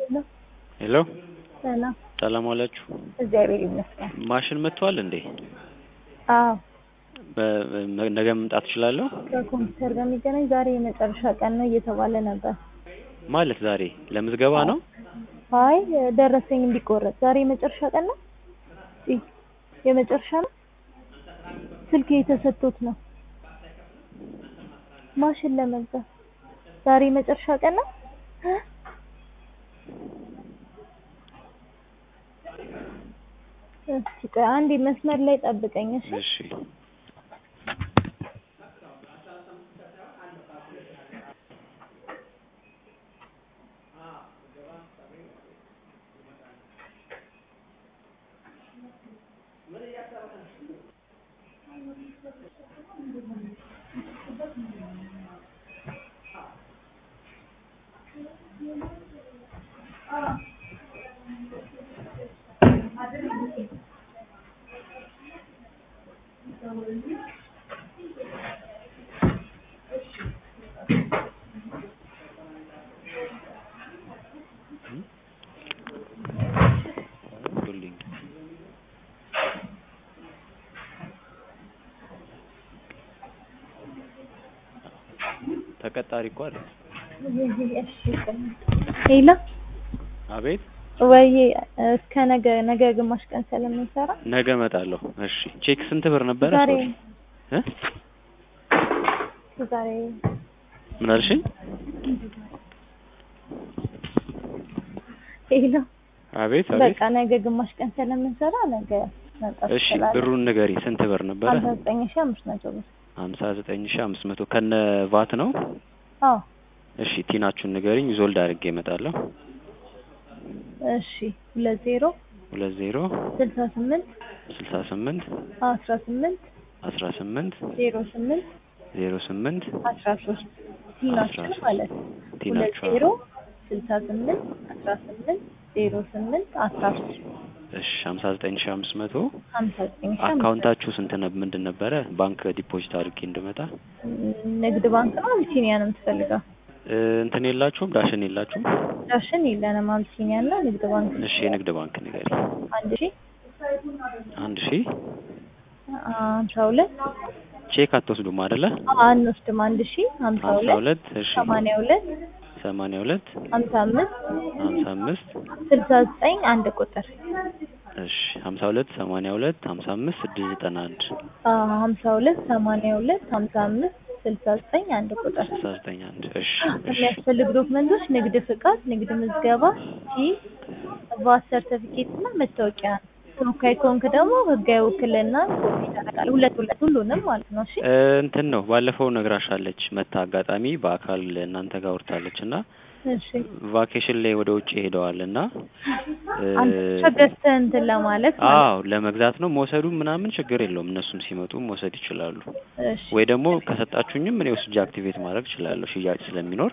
ሄሎ ሄሎ ሰላም፣ ሰላም ዋላችሁ። እግዚአብሔር ይመስገን። ማሽን መጥቷል እንዴ? አዎ በ- በ- ነገ መምጣት እችላለሁ? ከኮምፒውተር ጋር የሚገናኝ ዛሬ የመጨረሻ ቀን ነው እየተባለ ነበር። ማለት ዛሬ ለምዝገባ ነው? አይ ደረሰኝ እንዲቆረጥ ዛሬ የመጨረሻ ቀን ነው። እ የመጨረሻ ነው። ስልክ የተሰጥቶት ነው ማሽን ለመግዛት ዛሬ የመጨረሻ ቀን ነው። እስኪ ቆይ አንዴ መስመር ላይ ጠብቀኝ እሺ። እሺ ሁሉኝ ተቀጣሪ እኮ አይደል? ሄሎ አቤት ወይ እስከ ነገ ነገ ግማሽ ቀን ስለምንሰራ ነገ እመጣለሁ። እሺ ቼክ ስንት ብር ነበረ? ዛሬ እ ዛሬ ምን አልሽኝ? ሄሎ አቤት አቤት። በቃ ነገ ግማሽ ቀን ስለምንሰራ ነገ መምጣት እሺ ትችላለህ። ብሩን ንገሪ፣ ስንት ብር ነበረ? ሀምሳ ዘጠኝ ሺህ አምስት መቶ ብር። ሀምሳ ዘጠኝ ሺህ አምስት መቶ ከነ ቫት ነው። አዎ እሺ ቲናችሁን ንገሪኝ፣ ዞልድ አድርጌ እመጣለሁ። እሺ ሁለት ዜሮ ሁለት ዜሮ ስልሳ ስምንት ስልሳ ስምንት አስራ ስምንት አስራ ስምንት ዜሮ ስምንት ዜሮ ስምንት አስራ ሶስት ቲናችን አስራ ሶስት ማለት ነው። ሁለት ቲናችሁ ዜሮ ስልሳ ስምንት አስራ ስምንት ዜሮ ስምንት አስራ ሶስት እሺ ሀምሳ ዘጠኝ ሺህ አምስት መቶ ሀምሳ ዘጠኝ ሺህ አምስት አካውንታችሁ ስንት ነበር? ምንድን ነበረ? ባንክ ዲፖዚት አድርጌ እንድመጣ ንግድ ባንክ ነው አቢሲኒያ ነው የምትፈልገው? እ፣ እንትን የላችሁም? ዳሽን የላችሁም? ዳሽን የለንም። አቢሲኒያ እና ንግድ ባንክ እሺ የንግድ ባንክ ንገሪ። አንድ ሺህ አንድ ሺህ ሀምሳ ሁለት ቼክ አትወስዱም አይደለ? አንወስድም። አንድ ሺህ ሀምሳ ሀምሳ ሁለት ሁለት እሺ ሰማንያ ሁለት ሰማንያ ሁለት ሀምሳ አምስት ሀምሳ አምስት ስልሳ ዘጠኝ አንድ ቁጥር እሺ ሀምሳ ሁለት ሰማንያ ሁለት ሀምሳ አምስት ስድስት ዘጠና አንድ ሀምሳ ሁለት ሰማንያ ሁለት ሀምሳ አምስት ስልሳ ዘጠኝ አንድ ቁጥር ስልሳ ዘጠኝ አንድ እሺ እሺ የሚያስፈልጉ ዶክመንቶች ንግድ ፍቃድ፣ ንግድ ምዝገባ፣ ሲ ቫት ሰርተፊኬት እና መታወቂያ ነው። ተወካይ ከሆንክ ደግሞ ህጋዊ ውክልና ኮፒ ታደርጋለህ። ሁለት ሁለት ሁሉንም ማለት ነው። እሺ እ፣ እንትን ነው ባለፈው ነግራሻለች መታ አጋጣሚ በአካል እናንተ ጋር ወርታለች እና እሺ ቫኬሽን ላይ ወደ ውጭ ሄደዋል እና እ፣ አንተ ብቻ ገዝተህ እንትን ለማለት ማለት አዎ ለመግዛት ነው መውሰዱ ምናምን ችግር የለውም እነሱም ሲመጡ መውሰድ ይችላሉ እሺ ወይ ደግሞ ከሰጣችሁኝም እኔ ወስጄ አክቲቬት ማድረግ እችላለሁ ሽያጭ ስለሚኖር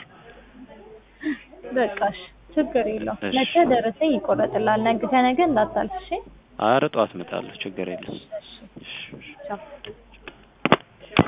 በቃ እሺ ችግር የለውም። እሺ። ነገ ደረሰኝ ይቆረጥልሃል። ነገ ከነገ እንዳታልፍ እሺ። ኧረ ጠዋት እመጣለሁ ችግር የለም እሺ እሺ ቻው